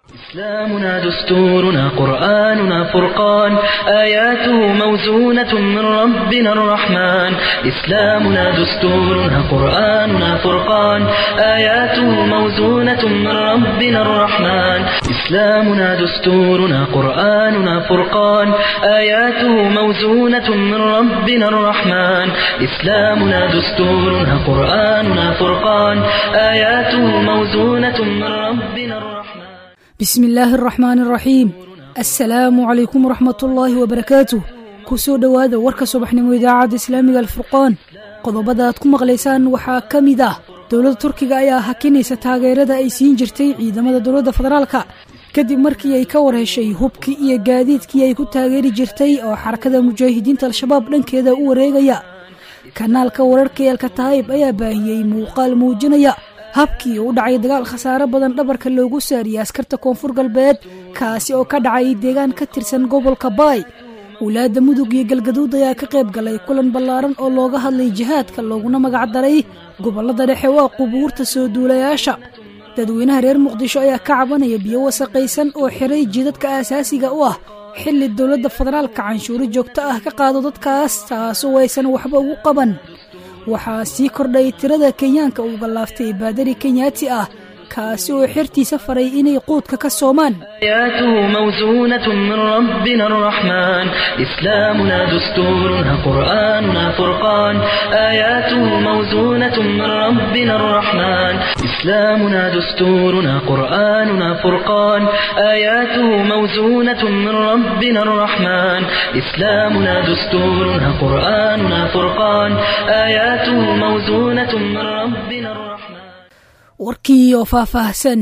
إسلامنا دستورنا قرآننا فرقان آياته موزونة من ربنا الرحمن إسلامنا دستورنا قرآننا فرقان آياته موزونة من ربنا الرحمن إسلامنا دستورنا قرآننا فرقان آياته موزونة من ربنا الرحمن إسلامنا دستورنا قرآننا فرقان آياته موزونة من ربنا الرحمن bismi illaahi araxmaani araxiim assalaamu calaykum waraxmatullaahi wabarakaatuh ku soo dhowaada warka subaxnimo idaacadda islaamiga alfurqaan qodobada aad ku maqlaysaan waxaa ka mid ah dowladda turkiga ayaa hakinaysa taageerada ay siin jirtay ciidamada dowladda federaalka kadib markii ay ka warheshay hubkii iyo gaadiidkii ay ku taageeri jirtay oo xarakada mujaahidiinta al-shabaab dhankeeda u wareegaya kanaalka wararka eelka taayib ayaa baahiyey muuqaal muujinaya habkii u dhacay dagaal khasaare badan dhabarka loogu saariyey askarta koonfur galbeed kaasi oo ka dhacay deegaan ka tirsan gobolka baay wulaadda mudug iyo galgaduud ayaa ka qayb galay kulan ballaaran oo looga hadlay jihaadka looguna magac daray gobollada dhexe waa qubuurta soo duulayaasha dadweynaha reer muqdisho ayaa ka cabanaya biyo wasaqaysan oo xiray jidadka aasaasiga u ah xilli dowladda federaalka canshuuro joogto ah ka qaado dadkaas taasoo aysan waxba ugu qaban waxaa sii kordhay tirada kenyaanka uu gallaaftay baadari kenyaati ah kaasi oo xertiisa faray inay quudka ka soomaan آياته موزونة من ربنا الرحمن إسلامنا دستورنا قرآننا فرقان آياته موزونة من ربنا الرحمن إسلامنا دستورنا قرآننا فرقان آياته موزونة من ربنا الرحمن إسلامنا دستورنا قرآننا فرقان آياته موزونة من ربنا الرحمن warkii oo faahfaahsan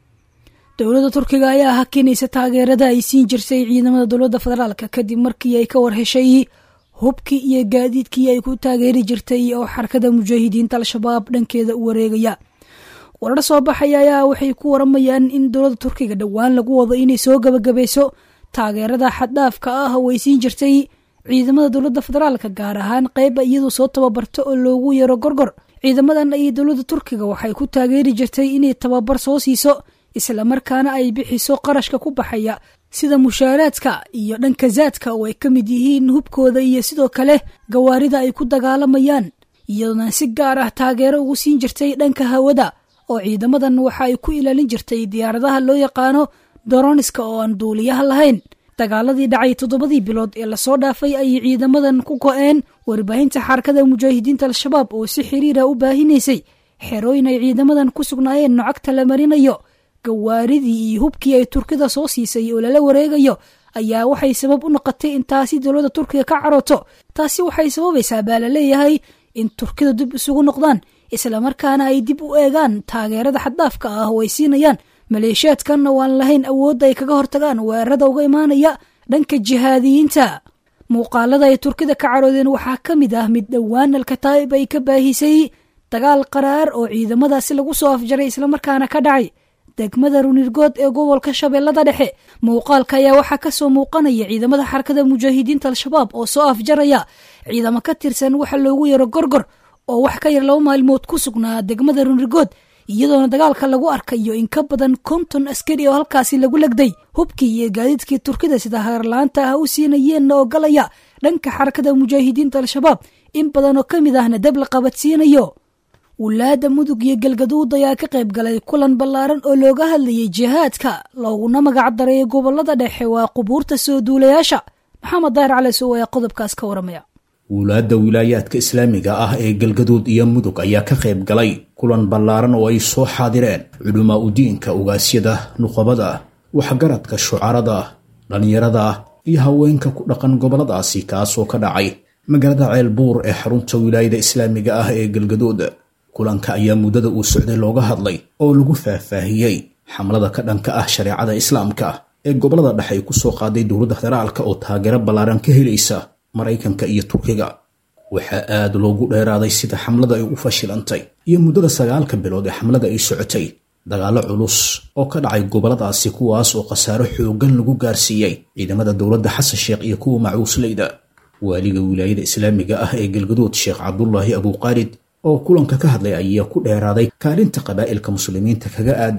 dowladda turkiga ayaa hakinaysa taageerada ay siin jirsay ciidamada dowladda federaalka kadib markii ay ka warheshay hubkii iyo gaadiidkii ay ku taageeri jirtay oo xarakada mujaahidiinta al-shabaab dhankeeda u wareegaya warar soo baxaya ayaa waxay ku waramayaan in dowladda turkiga dhowaan lagu wado inay soo gabagabayso taageerada xaddhaafka ah oo ay siin jirtay ciidamada dowladda federaalka gaar ahaan qayba iyadoo soo tababarto oo loogu yaro gorgor ciidamadan ay dowladda turkiga waxay ku taageeri jirtay inay tababar soo siiso islamarkaana ay bixiso qarashka ku baxaya sida mushaaraadka iyo dhanka zaadka oo ay ka mid yihiin hubkooda iyo sidoo kale gawaarida ay ku dagaalamayaan iyadoona si gaar ah taageero ugu siin jirtay dhanka hawada oo ciidamadan waxa ay ku ilaalin jirtay diyaaradaha loo yaqaano doroniska oo aan duuliyaha lahayn dagaaladii dhacay toddobadii bilood ee lasoo dhaafay ayay ciidamadan ku go-een warbaahinta xarakada mujaahidiinta al-shabaab oo si xiriira u baahinaysay xerooyin ay ciidamadan ku sugnaayeen nocagta la marinayo gawaaridii iyo hubkii ay turkida soo siisay oo lala wareegayo ayaa waxay sabab u noqotay in taasi dowladda turkiga ka carooto taasi waxay sababaysaa baa la leeyahay in turkida dib isugu noqdaan islamarkaana ay dib u eegaan taageerada xaddaafka ah oo ay siinayaan maleeshiyaadkan oo aan lahayn awoodda ay kaga hortagaan weerarada uga imaanaya dhanka jihaadiyiinta muuqaalada ay turkida ka caroodeen waxaa ka mid ah mid dhowaan alkataa'ib ay ka baahisay dagaal qaraar oo ciidamadaasi lagu soo afjaray islamarkaana ka dhacay degmada runirgood ee gobolka shabeellada dhexe muuqaalka ayaa waxaa kasoo muuqanaya ciidamada xarakada mujaahidiinta al-shabaab oo soo afjaraya ciidamo ka tirsan waxa loogu yaro gorgor oo wax ka yar laba maalmood ku sugnaa degmada runirgood iyadoona dagaalka lagu arkayo in ka badan konton askari oo halkaasi lagu legday hubkii iyo gaadiidkii turkida sida hagarlaanta ah u siinayeenna ogolaya dhanka xarakada mujaahidiinta al-shabaab in badan oo ka mid ahna dab la qabadsiinayo wulaadda mudug iyo galgaduud ayaa ka qayb galay kulan ballaaran oo looga hadlayay jihaadka looguna magac daray gobollada dhexe waa qubuurta soo duulayaasha maxamed daahir cali sow ayaa qodobkaas ka waramaya wulaadda wilaayaadka islaamiga ah ee galgaduud iyo mudug ayaa ka qayb galay kulan ballaaran oo ay soo xaadireen culumaa u diinka ugaasyada nuqabada waxgaradka shucarada dhallinyarada iyo haweenka ku dhaqan gobolladaasi kaasoo ka dhacay magaalada ceelbuur ee xarunta wilaayada islaamiga ah ee galgaduud kulanka ayaa muddada uu socday looga hadlay oo lagu faahfaahiyey xamlada ka dhanka ah shareecada islaamka ee gobollada dhexe ay ku soo qaaday dowladda federaalka oo taageero ballaaran ka helaysa maraykanka iyo turkiga waxaa aad loogu dheeraaday sida xamlada ay u fashilantay iyo muddada sagaalka bilood ee xamlada ay socotay dagaallo culus oo ka dhacay gobolladaasi kuwaas oo khasaaro xooggan lagu gaarsiiyey ciidamada dowladda xasan sheekh iyo kuwa macuusleyda waaliga wilaayada islaamiga ah ee galgaduud sheekh cabdulaahi abuuqaalid oo kulanka ka hadlay ayaa ku dheeraaday kaalinta qabaa'ilka muslimiinta kaga aadan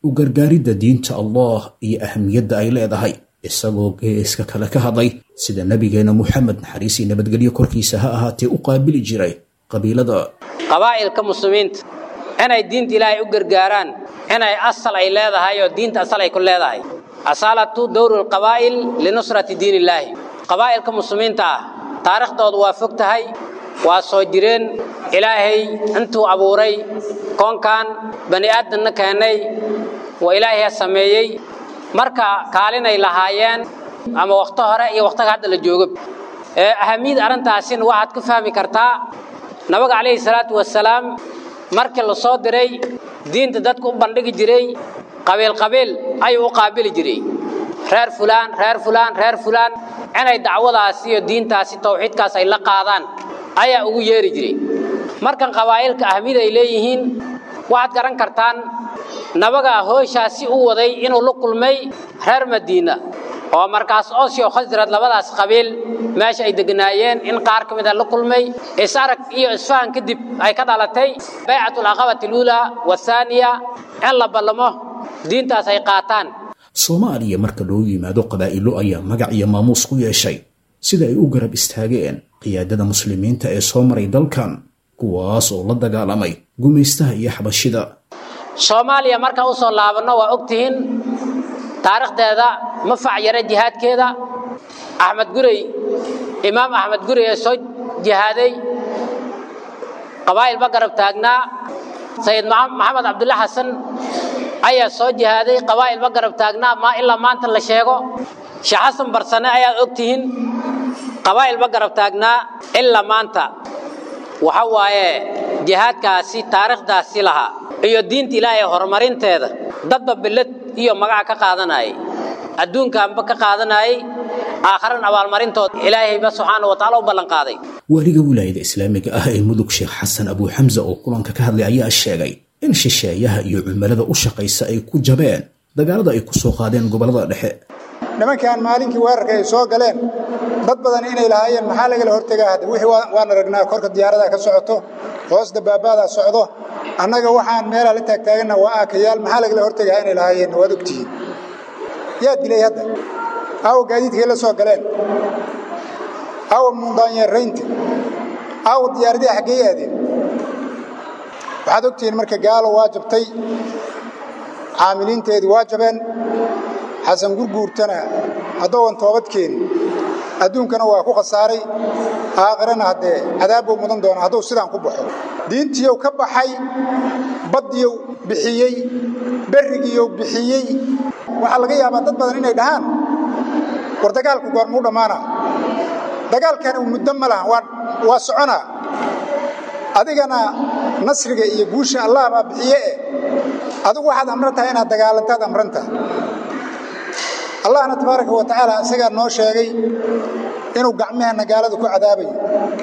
u gargaaridda diinta allah iyo ahamiyadda ay leedahay isagoo geeska kale ka hadlay sida nebigeenna muxamed naxariis iyo nabadgelyo korkiisa ha ahaatee u qaabili jiray qabiilada qabaa'ilka muslimiinta inay diinta ilaahay u gargaaraan inay asal ay leedahay oo diinta asal ay ku leedahay asaalatu dowru lqabaa'il linusrati diin illaahi qabaa'ilka muslimiinta ah taariikhdoodu waa fog tahay waa soo jireen ilaahay intuu abuuray koonkan bani aadamna keenay waa ilaahay sameeyey marka kaalinay lahaayeen ama wakhto hore iyo wakhtiga hadda la joogo ahamiyad arrintaasina waxaad ku fahmi kartaa nabiga calayhi salaatu wasalaam markii la soo diray diinta dadku u bandhigi jiray qabiil qabiil ayuu u qaabili jiray reer fulaan reer fulaan reer fulaan inay dacwadaasi iyo diintaasi tawxiidkaas ay la qaadaan ayaa ugu yeeri jiray markan qabaa'ilka ahmid ay leeyihiin waxaad garan kartaan nabaga hooshaasi u waday inuu la kulmay reer madiina oo markaas osio khasrad labadaas qabiil meesha ay deganaayeen in qaar ka mid a la kulmay isarag iyo isfahan kadib ay ka dhalatay baycatul aqabati luulaa wathaaniya in la ballamo diintaas ay qaataan soomaaliya marka loo yimaado qabaa'ilo ayaa magac iyo maamuus ku yeeshay sida ay u garab istaageen qiyaadada muslimiinta ee soo maray dalkan kuwaas oo la dagaalamay gumaystaha iyo xabashida soomaaliya markaan u soo laabanno waa ogtihiin taariikhdeeda ma facyara jihaadkeeda axmed gurey imaam axmed gurey ee soo jihaaday qabaa'ilba garab taagnaa sayid maxamed cabdulla xasan ayaa soo jihaaday qabaa'ilba garab taagnaa ma ilaa maanta la sheego sheekh xasan barsane ayaad ogtihiin qabaa'ilba garab taagnaa ilaa maanta waxa waaye jihaadkaasi taariikhdaasi lahaa iyo diinta ilaahay horumarinteeda dadba billad iyo magaca ka qaadanayay adduunkaanba ka qaadanayay aakharan abaalmarintooda ilaahayba subxaana wa tacaala u ballanqaaday waaliga wilaayada islaamiga ah ee mudug sheekh xasan abuu xamsa oo kulanka ka hadlay ayaa sheegay in shisheeyaha iyo cumilada u shaqaysa ay ku jabeen dagaalada ay ku soo qaadeen gobollada dhexe nimankaan maalinkii weerarka ay soo galeen dad badan inay lahaayeen maxaa lagala hortegaa hadda wixii waan aragnaa korka diyaaradaa ka socoto hoos dabaabaadaa socdo annaga waxaan meelaa la taagtaaganna waa aakayaal maxaa lagala hortegaa inay lahaayeen waad ogtihiin yaa dilay hadda aawa gaadiidkay la soo galeen aawa mundaanyeeraynta aawa diyaaradii xaggey aadeen waxaad ogtihiin marka gaalo waa jabtay caamiliinteedii waa jabeen xasan gurguurtana haddooan toobadkeeni adduunkana waa ku khasaaray aakhirana haddee cadaabbuu mudan doona hadduu sidaan ku baxo diintiiyow ka baxay baddiyow bixiyey berrigiiyow bixiyey waxaa laga yaabaa dad badan inay dhahaan war dagaalku goormuu dhammaana dagaalkani muddo ma laha waa soconaa adigana nasriga iyo guusha allah baa bixiye eh adigu waxaad amran tahay inaad dagaalantaad amrantaha allahna tabaaraka wa tacaala isagaa noo sheegay inuu gacmaheenna gaalada ku cadaabayo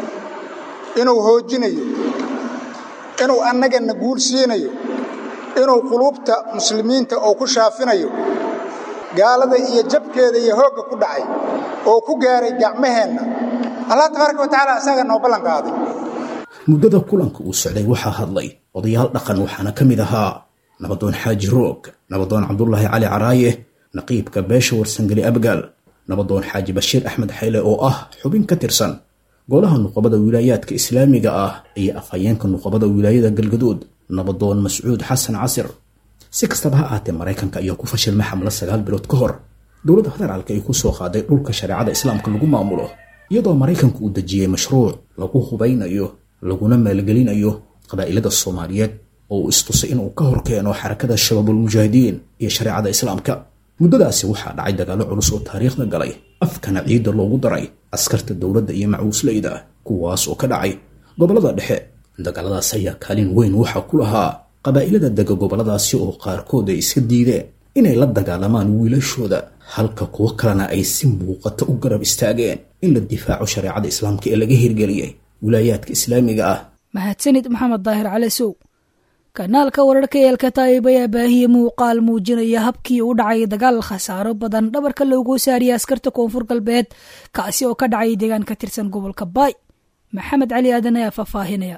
inuu hoojinayo inuu annagana guul siinayo inuu quluubta muslimiinta oo ku shaafinayo gaalada iyo jabkeeda iyo hoogga ku dhacay oo ku gaaray gacmaheenna allah tabaaraka wa tacaala isagaa noo ballan qaaday muddada kulanka uu socday waxaa hadlay odayaal dhaqan waxaana ka mid ahaa nabadoon xaaji roog nabadoon cabdulaahi cali caraaye naqiibka beesha warsangeli abgaal nabadoon xaaji bashiir axmed xayle oo ah xubin ka tirsan golaha nuqabada wilaayaadka islaamiga ah iyo afhayeenka nuqabada wilaayada galgaduud nabadoon mascuud xasan casir si kastaba ha ahaatee maraykanka ayaa ku fashilmay xamlo sagaal bilood ka hor dowladda federaalka ay ku soo qaaday dhulka shareecada islaamka lagu maamulo iyadoo maraykanku uu dejiyey mashruuc lagu hubaynayo laguna maalgelinayo qabaa'ilada soomaaliyeed oo uu istusay inuu ka hor keeno xarakada shabaabulmujaahidiin iyo shareecada islaamka muddadaasi waxaa dhacay dagaallo culus oo taariikhda galay afkana ciidda loogu daray askarta dowladda iyo macuusleyda kuwaas oo ka dhacay gobollada dhexe dagaaladaas ayaa kaalin weyn waxaa ku lahaa qabaa'ilada dega gobolladaasi oo qaarkood ay iska diideen inay la dagaalamaan wiilashooda halka kuwo kalena ay si muuqata u garab istaageen in la difaaco shareecada islaamka ee laga hirgeliyey wilaayaadka islaamiga ah mahadsanid maxamed daahir cali sow kanaalka wararka eelka taayib ayaa baahiyey muuqaal muujinaya habkii u dhacay dagaal khasaaro badan dhabarka loogu saariyay askarta koonfur galbeed kaasi oo ka dhacay deegaan ka tirsan gobolka baay maxamed cali aadan ayaa faahfaahinaya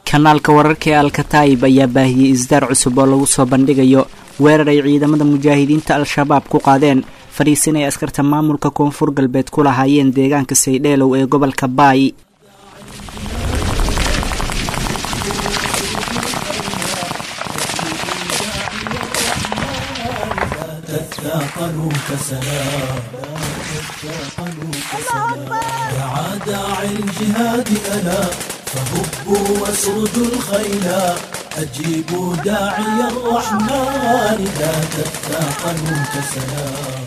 kanaalka wararka ee alkataa'ib ayaa baahiyey isdaar cusub oo lagu soo bandhigayo weerar ay ciidamada mujaahidiinta al-shabaab ku qaadeen fadhiisin ay askarta maamulka koonfur galbeed ku lahaayeen deegaanka saydheelow ee gobolka baay تثاقلوا كسلام دعا داعي الجهاد ألا فهبوا واسردوا الخيلا أجيبوا داعي الرحمن لا تثاقلوا كسلام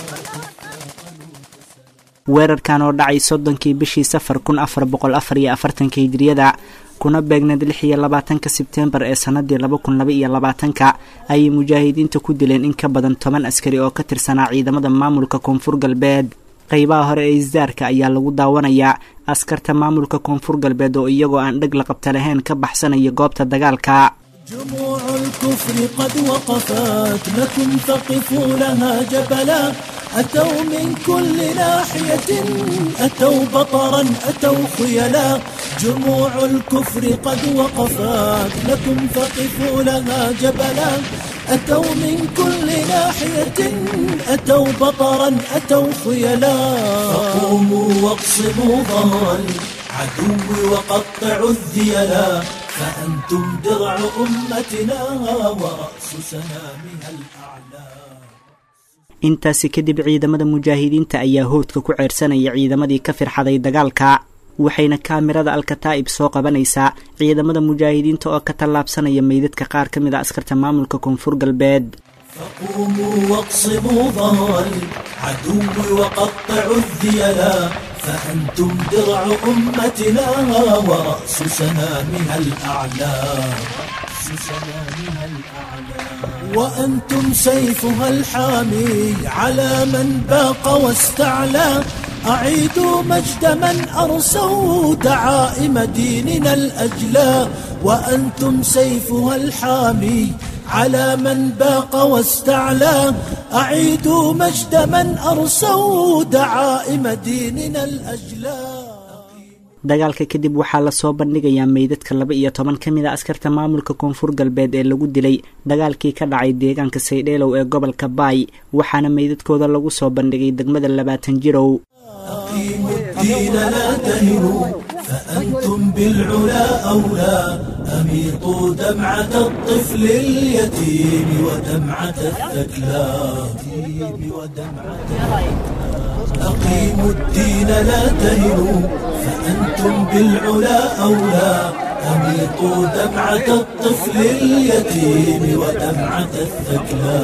weerarkan oo dhacay soddonkii bishii safar kun afar boqol afar iyo afartanka hijiriyada kuna beegneed lix iyo labaatanka sebteembar ee sanadii laba kun laba iyo labaatanka ayay mujaahidiinta ku dileen in ka badan toban askari oo ka tirsanaa ciidamada maamulka koonfur galbeed qeybaha hore ee isdaarka ayaa lagu daawanayaa askarta maamulka koonfur galbeed oo iyagoo aan dheg la qabta lahayn ka baxsanaya goobta dagaalka جموع الكفر قد وقفت لكم فقفوا لها جبلا أتوا من كل ناحية أتوا بطرا أتوا خيلا جموع الكفر قد وقفت لكم فقفوا لها جبلا أتوا من كل ناحية أتوا بطرا أتوا خيلا فقوموا واقصموا ظهر العدو وقطعوا الذيلا فأنتم درع أمتنا ورأس سنامها الأعلى intaasi kadib ciidamada mujaahidiinta ayaa howdka ku ceersanaya ciidamadii ka firxaday dagaalka waxayna kaamirada alkataa'ib soo qabanaysaa ciidamada mujaahidiinta oo ka tallaabsanaya meydadka qaar ka mid a askarta maamulka koonfur galbeed فقوموا واقصموا ظهر العدو وقطعوا الذيلا فأنتم درع أمتنا ورأس سنامها الأعلى وأنتم سيفها الحامي على من باق واستعلى أعيدوا مجد من أرسوا دعائم ديننا الأجلى وأنتم سيفها الحامي على من باق واستعلى أعيدوا مجد من أرسوا دعائم ديننا الأجلى dagaalka kadib waxaa lasoo bandhigayaa meydadka laba iyo toban ka mid a askarta maamulka koonfur galbeed ee lagu dilay dagaalkii ka dhacay deegaanka saydheelow ee gobolka baay waxaana meydadkooda lagu soo bandhigay degmada labaatan jirow أقيموا الدين لا تهنوا فأنتم بالعلا أولى أميطوا دمعة الطفل اليتيم ودمعة الثكلى أقيموا الدين لا تهنوا فأنتم بالعلا أولى أميطوا دمعة الطفل اليتيم ودمعة الثكلى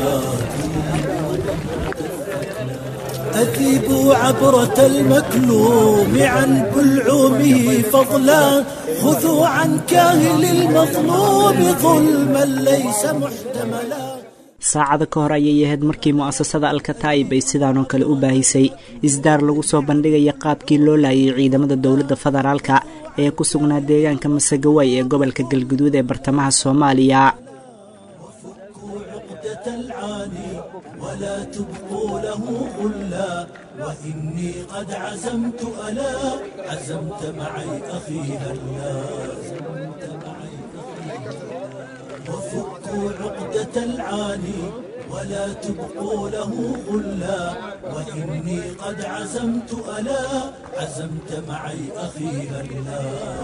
أذيبوا عبرة المكلوم عن بلعومه فضلا خذوا عن كاهل المظلوم ظلما ليس محتملا saacada ka hor ayay ahayd markii mu'asasada alkataa'ib ay sidaanoo kale u baahisay isdaar lagu soo bandhigaya qaabkii loo laayay ciidamada dowladda federaalka ee ku sugnaa deegaanka masagawaay ee gobolka galguduud ee bartamaha soomaaliya ولا تبقوا له غلا وإني قد عزمت ألا عزمت معي أخي هلا وفكوا عقدة العاني ولا تبقوا له غلا وإني قد عزمت ألا عزمت معي أخي هلا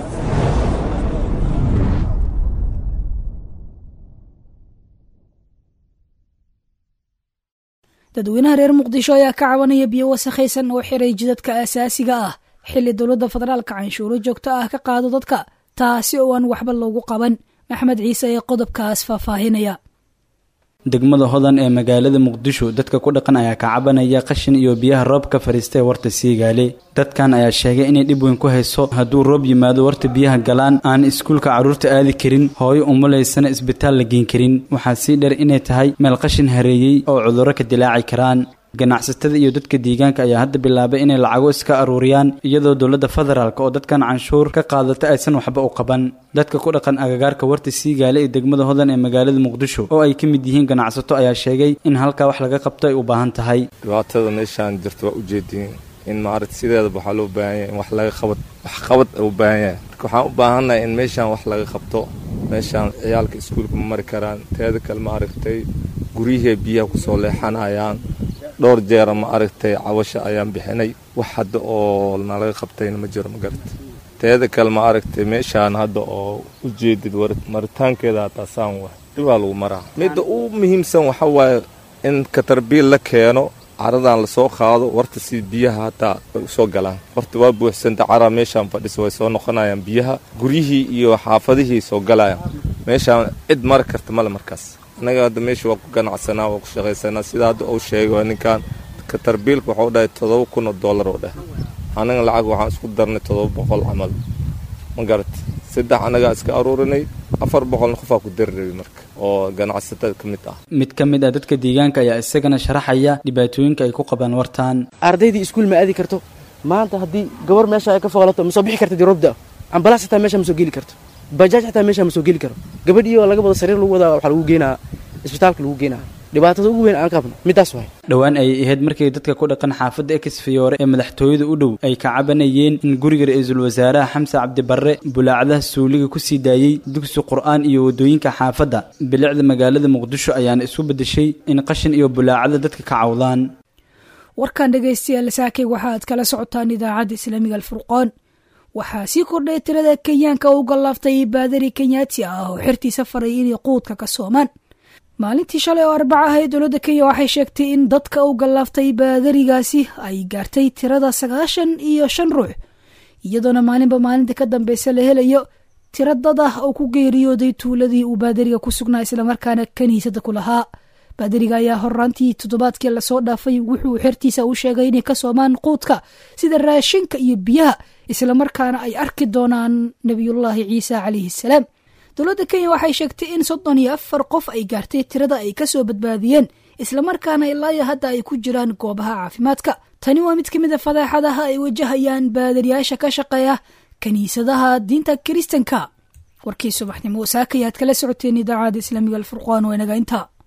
dadweynaha reer muqdisho ayaa ka cabanaya biyo wasakhaysan oo xiray jidadka asaasiga ah xilli dowladda federaalka canshuuro joogto ah ka qaado dadka taasi oo aan waxba loogu qaban maxmed ciise ee qodobkaas faahfaahinaya degmada hodan ee magaalada muqdisho dadka ku dhaqan ayaa ka cabanaya qashin iyo biyaha roob ka fadhiistay warta siigaale dadkan ayaa sheegay inay dhib weyn ku hayso hadduu roob yimaado warta biyaha galaan aan iskuulka carruurta aadi karin hooyo umulaysana isbitaal la geen karin waxaa sii dheer inay tahay meel qashin hareeyey oo cudurro ka dilaaci karaan ganacsatada iyo dadka deegaanka ayaa hadda bilaabay inay lacago iska aruuriyaan iyadoo dowladda federaalk oo dadkan canshuur ka qaadata aysan waxba u qaban dadka ku dhaqan agagaarka warta siigaale ee degmada hodan ee magaalada muqdisho oo ay ka mid yihiin ganacsato ayaa sheegay in halkaa wax laga qabto ay u baahan tahay dhibaatada meeshaan jirta waa ujeediin in maarata sideedaba waxaa loo baahan yahay in wax laga qabad waxqabad u baahan yahay marka waxaan u baahannahay in meeshaan wax laga qabto meeshaan ciyaalka iskuulka ma mari karaan teeda kale ma aragtay guryihii biyaha kusoo leexanayaan dhowr jeera ma aragtay cawasha ayaan bixinay wax hadda oo nalaga qabtayna ma jiro ma garata teeda kale ma aragtay meeshaan hadda oo u jeedid maritaankeeda hataa saan wa dhibaa lagu maraa midda u muhiimsan waxa waaye in katarbiil la keeno caradan lasoo qaado warta si biyaha hataa ay usoo galaan warta waa buuxsanta caraa meeshaan fadhisa way soo noqonayaan biyaha guryihii iyo xaafadihii soo galayaan meeshaan cid mari karta male markaas annaga hadda meesha waa ku ganacsanaa waa ku shaqaysanaa sida hadda uu sheegay waa ninkan katarbiilka waxuu dhahay todoba kun oo dollar oo dheh annaga lacag waxaan isku darnay todoba boqol camal ma garat saddex annagaa iska aruurinay afar boqolna qofaa ku dari rabay marka oo ganacsatada ka mid ah mid ka mid ah dadka deegaanka ayaa isagana sharaxaya dhibaatooyinka ay ku qabaan wartaan ardaydii iskuul ma aadi karto maanta haddii gabar meesha ay ka foolato ma soo bixi karta diroobda ambalaas xitaa meesha ma soo geli karto bajaaj xitaa meesha ma soo geli karo gabadhii oo laga wada sariir lagu wadaa waxaa lagu geenaa isbitaalka lagu geenaa dhibaatada ugu weyn aan qabno midaas waay dhowaan ayay ahayd markii dadka ku dhaqan xaafadda exfiyoore ee madaxtooyada u dhow ay ka cabanayeen in guriga ra-iisul wasaaraha xamse cabdibarre bulaacadaha suuliga ku sii daayey dugsi qur'aan iyo waddooyinka xaafadda bilicda magaalada muqdisho ayaana isku beddeshay in qashin iyo bulaacada dadka ka cawdaan warkan dhegaystayaal saakay waxa aad kala socotaan idaacadda islaamiga alfurqaan waxaa sii kordhay tirada kenyaanka u gallaaftay baadari kenyaati ah oo xertiisa faray inay quudka ka soomaan maalintii shalay oo arbaca ahayd dowladda kenya waxay sheegtay in dadka u gallaaftay baadarigaasi ay gaartay tirada sagaashan iyo shan ruux iyadoona maalinba maalinta ka dambeysa la helayo tiro dad ah oo ku geeriyooday tuuladii uu baadariga ku sugnaa islamarkaana kaniisada ku lahaa baadariga ayaa horaantii toddobaadkii lasoo dhaafay wuxuu xertiisa u sheegay inay ka soomaan quudka sida raashinka iyo biyaha islamarkaana ay arki doonaan nebiyullaahi ciisa calayhi salaam dowladda kenya waxay sheegtay in soddon iyo afar qof ay gaartay tirada ay kasoo badbaadiyeen islamarkaana ilaayo hadda ay ku jiraan goobaha caafimaadka tani waa mid ka mid a fadaaxadaha ay wajahayaan baadariyaasha ka shaqeeya kiniisadaha diinta kiristanka warkii subaxnimo saakayaad kala socoteen idaacada islaamiga alfurqaan waa inaga intaa